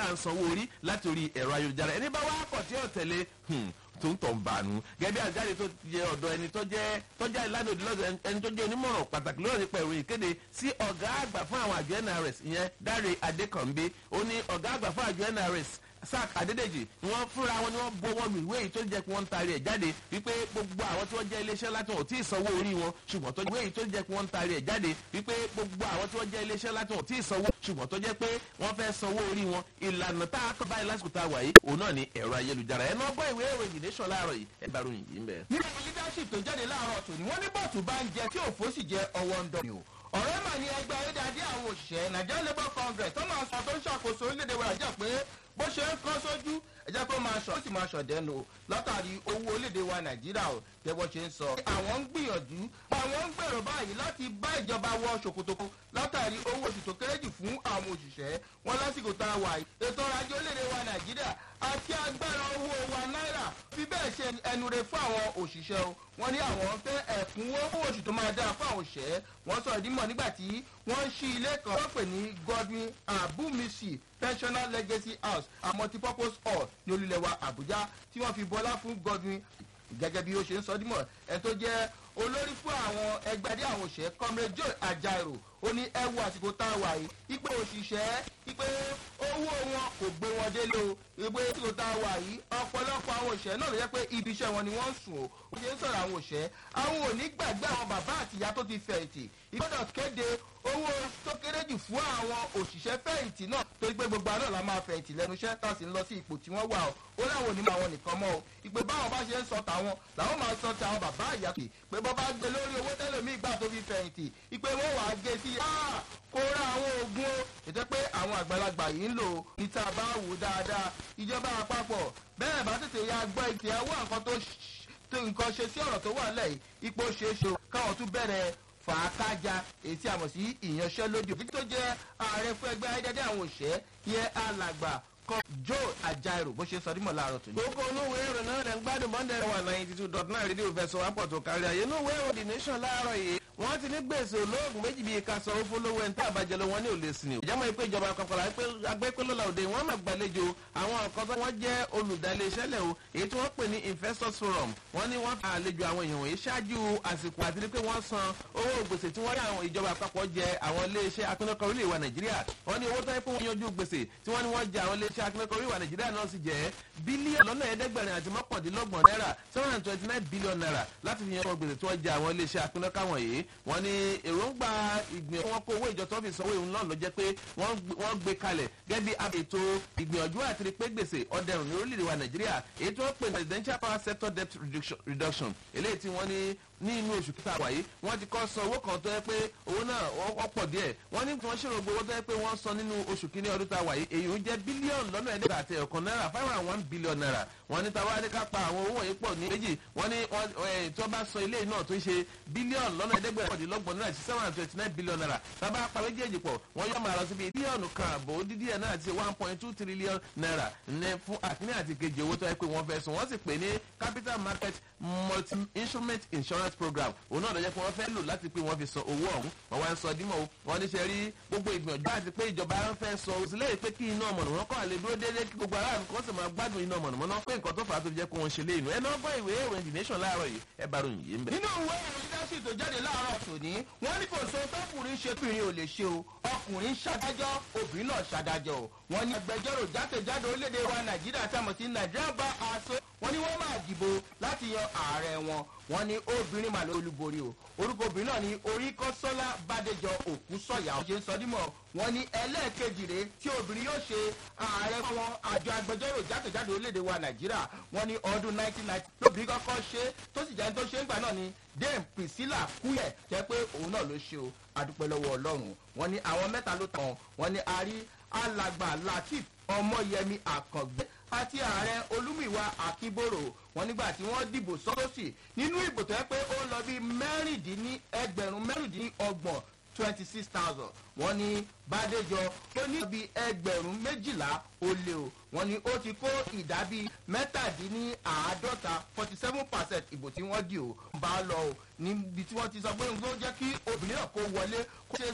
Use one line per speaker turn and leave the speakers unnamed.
à ń sanwó orí láti orí ẹ̀rọ ayélujára ẹni bá wá kọ̀ tí ò tẹ̀lé tó ń tọ̀ ń bànú gẹ́gẹ́ bí àjáde tó jẹ ọ̀dọ̀ ẹni tó jẹ́ tọ́jà ìlànà òdì lọ́dọ̀ ẹni tó jẹ́ onímọ̀ràn pàtàkì lórí nípa ìròyìn kéde sí ọ̀gá àgbà fún àwọn àjọ nrs ìyẹn dáre adékànbé ó ní ọ̀gá àgbà fún àjọ nrs sac adédèjì ni wọn fúnra wọn ni wọn bọwọ lu ìwé yìí tó jẹ pé wọn ń taari ẹ jáde wípé gbogbo àwọn tí wọn jẹ iléeṣẹ láti wọn ò tí ì sanwó orí wọn ṣùgbọn tó jẹ ìwé yìí tó jẹ pé wọn ń taari ẹ jáde wípé gbogbo àwọn tí wọn jẹ iléeṣẹ láti wọn ò tí ì sanwó ṣùgbọn tó jẹ pé wọn fẹ sanwó orí wọn ìlànà tá a kọ báyìí lásìkò tá a wà yìí òun náà ni ẹ̀rọ ayélujára ẹ̀ náà gbọ́ ìwé ìròyìn nation láàárọ̀ yìí ẹ bá ròyìn yìí ń bẹ̀.
nínú leadership tó jáde láàárọ̀ tòní wọ́n ní bọ́ọ̀tù bá ń jẹ tí òfó sì jẹ ọwọ́ ń dọ̀ ni o ọ̀rẹ́ mà ní ẹgbẹ́ ayédáadé àwọn òṣìṣẹ́ nigeria labour congress tó máa sọ tó ń ṣàkóso orílẹ̀-èdè wa nàìjíríà pé bó ṣe ń kọ́ sójú ẹ̀jẹ̀ kó máa ṣọ̀ ó sì máa ṣọ̀ dẹ́nu o látàrí owó orílẹ̀-èdè wa nàìjíríà o tẹ́ bó ṣe ń sọ. àwọn ń gbìyànjú àwọn ń gbèrò báyìí láti bá ìjọba wọ ṣòkòtò látàrí owó oṣù tó kéré jù fún àwọn òṣìṣẹ́ wọn lásìkò tá a wà yìí ètò ọrọ̀ ajé orílẹ̀-èdè wa nàìjíríà àti agbára owó wa náírà fi bẹ́ẹ̀ ṣe ẹnure fún àwọn òṣìṣẹ́ o wọ́n ní àwọn fẹ́ ẹ̀kúnwó owó oṣù tó máa dáa fún àwọn òṣìṣẹ́ wọ́n sọ ìdímọ̀ nígbà tí wọ́n ń ṣí ilé kan wọ́n pè ní godwin abumisi pensioner legacy house a multipurpose hall ní olùlẹ̀wà àbújá tí wọ́n fi bọ́lá fún godwin gẹ́gẹ́ bí ó ṣe ń sọ dímọ̀ ẹ tó jẹ́ olórí fún àwọn ẹgbẹ́dẹ́ àwọn òṣèré comrade joe ajaero ó ní ẹ wo àsìkò tá a wà yìí ipe òṣìṣẹ́ ipe owó wọn kò gbé wọn délé o ipe àsìkò tá a wà yìí ọ̀pọ̀lọpọ̀ àwọn òṣèré náà ló yẹ pé ibi iṣẹ́ wọn ni wọ́n ń sùn o ó ṣe ń sọ̀rọ̀ àwọn òṣèré àwọn ò ní gbàgbé àwọn bàbá àtìyá tó ti fẹ̀yìntì ìgbọ́dọ̀ kéde owó tó kéré jù fún àwọn òṣìṣẹ́ fẹ̀yìntì náà torí pé gbogbo àná la máa fẹ̀yìntì lẹ́nu iṣẹ́ tá a sì ń lọ sí ipò tí wọ́n wà o ó láwọn onímọ̀ àwọn nìkan mọ́ o ìpè báwọn bá ṣe ń sọ tàwọn làwọn máa sọ ti àwọn bàbá àyà pé pé bọ́ bá gbé lórí owó tẹ́lẹ̀mí ìgbà tó fi fẹ̀yìntì ìpè wọ́n wàá gé sí kó ra àwọn oògùn o ètò pé àwọn àgbàlagbà yìí ń lò níta bá wò dáadáa ìjọba àpapọ̀ bẹ́ẹ̀ bá tètè ya gbọ́ ìtì ẹ̀wọ́ nǹkan tó nǹkan ṣe sí ọ̀rọ̀ tó wà lẹ́yìn ipò ṣeéṣe káwọn tún bẹ̀rẹ̀ fàákájà èyí tí a mọ̀ sí ìyanṣẹ́lódì òfin tó jẹ́ ààrẹ fún ẹgbẹ́ ayédáde àwọn òṣẹ́ yẹ alàgbà kan joe ajaero bó ṣe sọ dímọ̀ láàárọ̀ tó ní.
gbogbo olówó èrò náà lẹ́ ń gbádùn bọ́ndẹ̀ wà ninety two dot nine rédíò fẹsọ̀ wápọ̀ tó kárí ayé inú ìwé èrò the nation láàárọ̀ yìí wọ́n ti ní gbèsè olóògùn méjì bíi ká sanwó fún lówó ẹni tí àbájẹ lọ wọn ní òlé sí ni. ìjọba ìpè ìjọba àpapọ̀ agbẹ́pẹ́lọ́lá òde wọ́n máa gbàlejò àwọn nǹkan tó wọ́n jẹ́ olùdálé iṣẹ́lẹ̀ o èyí tí wọ́n pè ní investors forum wọ́n ní wọ́n àlejò àwọn èèyàn wọ̀nyí ṣáájú àsìkò àti pé wọ́n san owó gbèsè tí wọ́n rí àwọn ìjọba àpapọ̀ jẹ àwọn iléeṣẹ́ akínọ́kọ̀ orílẹ̀ ìwà nàìjíríà wọ́n ní owó tó yẹ pé wọ́n yanjú gbèsè tí wọ́n ní wọ́n jẹ àwọn iléeṣẹ́ akínọ́kọ̀ orílẹ̀ ìwà nàìjíríà náà sì jẹ́ bílíọ̀nù lọ́nà ẹ̀ẹ́dẹ́gbẹ̀rin àti mọ́kàndínlọ́gbọ̀n náírà seven hundred twenty nine billion naira láti fi yanjú gbèsè tí wọ́n jẹ àwọn iléeṣẹ́ akínọ́kọ̀ wọ̀nyí wọ́n ní èròǹgbà ìgbìyànjú wọn kó owó ìjọ tó fi sanwó ìhun náà ló jẹ́ pé wọ́n gbé kalẹ̀ gẹ́gẹ́ bí ètò ìgbìyànjú àti rí pé gbèsè ọ̀dẹ̀rùn ní orílẹ̀-èdè wa nàìjíríà èyí tí wọ́n pè ní residential power sector debt reduction eléyìí tí wọ́n ní ní inú oṣù kíta wáyé wọ́n ti kọ́ san owó kan tó yẹ pé owó náà ọ̀pọ̀ díẹ̀ wọ́n ní wọ́n ṣèrò gbowó tó yẹ pé wọ́n san nínú oṣù kínní ọdún tá a wáyé èyí ń jẹ́ bílíọ̀nù lọ́nà ẹ̀ẹ́dẹ́gbẹ̀ta àti ẹ̀kan náírà five hundred and one billion naira wọ́n ní tàwa adéká pa àwọn owó wọ̀nyí pọ̀ ní méjì wọ́n ní tí wọ́n bá sọ ilé náà tó ń ṣe bílíọ̀nù lọ́nà ẹ̀ẹ́dẹ́gbẹ̀rún náírà sí seven hundred twenty nine billion naira tábà pa méjèèjì pọ̀ wọ́n yọ màá lọ síbi bílíọ̀nù kan àbò dídí ẹ̀ náà ti one point two trillion naira ní fún àkíní àti kejì owó tó yẹ pé wọ́n fẹ́ sùn wọ́n sì pè ní capital market multi instrument insurance program òun náà lọ́jọ́ pé wọ́n fẹ́ lò láti pé wọ́n fi san owó ọ̀hún wọ́n wá ń sọ dímọ̀ o wọ́n ní ṣe rí gbogbo ìgbìyànjú àti pé ìjọba ń fẹ́ sọ òsìlẹ̀ pé kí iná mọ̀nàmọ́ná kọ́ àlè dúró déédéé kí gbogbo aráàlú kan sì máa gbádùn iná mọ̀nàmọ́ná pé nǹkan tó fà á tó fi jẹ́ kó wọn ṣe léyìn ẹ̀ náà gbọ́ ìwé ìròyìn the nation láàárọ̀ yìí ẹ bá ròyìn yìí ń bẹ̀.
nínú ìwé ìròyìn dáṣì tó jáde láàárọ̀ tòní wọ́n ní kò so tọkùnrin ṣe pìnrin ò lè ṣe o ọkùnrin ṣàdájọ́ obìnrin náà ṣàdájọ́ o wọ́n ní agbẹjọ́rò jákèjádò orílẹ̀-èdè wa nàìjíríà tàmọ̀ sí nàìjíríà bá aṣọ wọ́n ní wọ́n máa dìbò láti yan ààrẹ wọn wọ́n ní obìnrin màlẹ́ olúborí o orúkọ obìnrin náà ní oríkọ́sọ́lá bàdéjọ òkú sọ̀yà ó ṣe ń sọ dímọ̀ wọ́n ní ẹlẹ́ẹ̀kejì rèé tí obìnrin yóò ṣe ààrẹ fún àjọ agbẹjọ́rò jákèjádò orílẹ̀-èdè wa nàìjíríà wọ́n ní ọdún 1990 lóbìnrin kọ́kọ́ ṣe tó sì jẹ́ tó ṣe ń gbà náà ni dame priscilla kúyẹ̀ jẹ́ pé òun náà ló ṣe o adúpẹ́ lọ́wọ́ ọlọ́run wọ́n ní àwọn mẹ́ta ló tàn wọ́n ní arí alàgbà latif ọmọyẹmi àkàngbé àti ààrẹ olúmìwá akíbòrò wọn nígbà tí wọn dìbò sọdọsì nínú ìbò tó yẹ pé ó lọ bí mẹrìndínní ẹgbẹrún mẹrìndínní ọgbọ̀n twenty six thousand wọn ní bàdéjọ tó ní bí ẹgbẹ̀rún méjìlá ó lé o wọn ní ó ti kó ìdá bíi mẹ́tàdínní àádọ́ta forty seven percent ìbò tí wọ́n dì o bá lọ o níbi tí wọ́n ti sọ pé nǹkan jẹ́ kí obìnrin náà kó wọlé kó ṣe